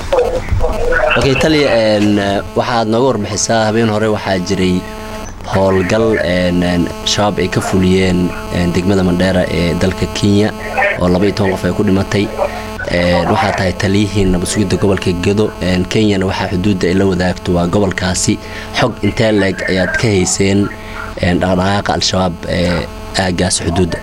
okay taliya waxaad nooga warbixisaa habeen hore waxaa jiray howlgal shabaab ay ka fuliyeen degmada mandheera ee dalka kenya oo laba iyo toban qof ay ku dhimatay waxaa tahay taliyihii nabadsugidda gobolka gedo kenyana waxaa xuduudda ay la wadaagto waa gobolkaasi xog intee leeg ayaad ka hayseen dhaqdhaqaaqa al-shabaab ee aagaas xuduudda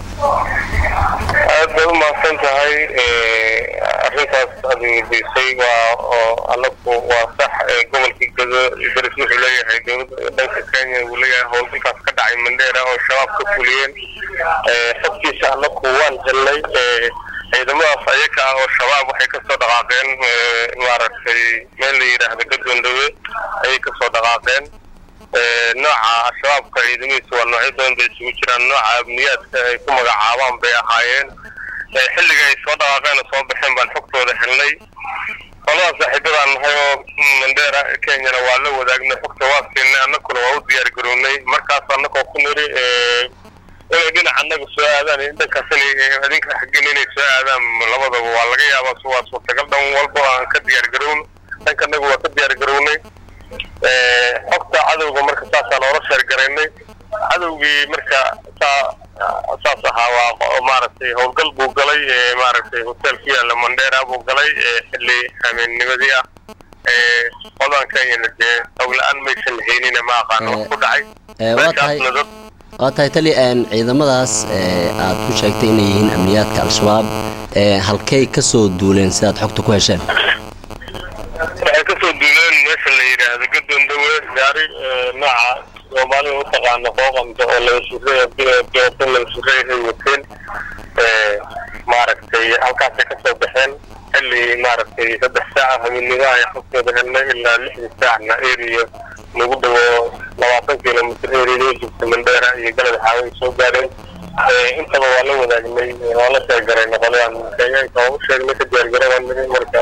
aad bay u mahadsan tahay arrintaas aad weydiisay waa oo anagu waa sax gobolka gedo daris wuxuu leeyahay dowladda dhanka kenya uu leeyahay howlgalkaas ka dhacay mandheera oo shabaab ka fuliyeen xogtiisa anagu waan helnay ciidamadaas ayaka ah oo shabaab waxay kasoo dhaqaaqeen maaragtay meel la yidhaahda gadoondhawe ayay kasoo dhaqaaqeen nooca al-shabaabka ciidamadiisa waa noocyo badan bay isugu jiraan nooca amniyaadka ay ku magacaabaan bay ahaayeen xilliga ay soo dhaqaaqeen oo soo baxeen baan xogtooda helnay qolada saaxiibadaan nahay oo mandheera kenyana waa la wadaagnay xogta waa siinay annaguna waa u diyaar garownay markaas annagoo ku niri inay dhinac annaga soo aadaan dhankaas inay adinka xaggin inay soo aadaan labadaba waa laga yaabaa waa suurtagal dhan walba aan ka diyaar garowno dhanka annaga waa ka diyaar garownay xogta cadowga marka saasaan oola sheergaraynay cadowgii marka saa saas ahaa waa maaragtay howlgal buu galay maaragtay hotel ku yaalla mandheera buu galay xilli habeenimadii ah qodan kenyana dee howla-aan maysan haynina ma aqaano wax ku dhacay meeshaasna dad waa tahay tali ciidamadaas aad ku sheegtay inay yihiin amniyaadka al-shabaab halkay ka soo duuleen sidaad xogta ku hesheen waxay kasoo duuleen meesha la yidhaahdo gadoondhawe gaari nooca soomaalida u taqaano qooqamka oo laga sureeyabiyosan laga sureeya ay wateen maaragtay halkaasay kasoo baxeen xilli maaragtay saddex saaca habeenimaha ay xogtooda helnay ilaa lixdii saacna eriya lagu dhawo labaatan kilomitr eriya jirta mandheera iyo galad xaawe ay soo gaareen intaba waa la wadaagnay waa la sheegarayna qoladan kenyaanka waa u sheegnay ka diyaargaroobaa marka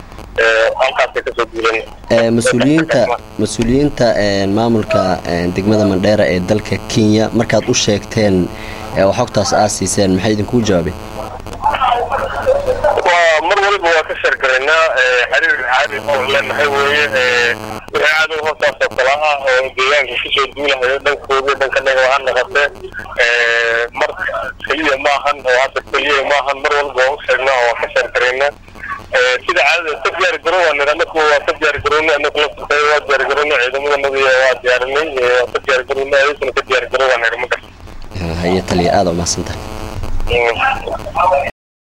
mas-uuliyiinta mas-uuliyiinta maamulka degmada mandheera ee dalka kenya markaad u sheegteen oo xogtaas aad siiseen maxay idinkuu jawaabeen waa mar waliba waa ka sheergaraynaa xiriir caadi oo leenahay weeye wixii cadow hoostaas oo kale ah oo deegaanka kasoo duulahayo dhankoodii dhankanaga ha noqotee mar keliya maahan oo hadda keliya maahan mar walba waa u sheegnaa oo waa ka sheergaraynaa sida caadada ka diyaar garowaan anaku waa ka diyaar garownay anaku laftirkay waa diyaar garownay ciidamadanaga waa diyaarinay waa ka diyaar garownay ayaguna ka diyaar garowaan ma garta haye taliya aada umahadsantahay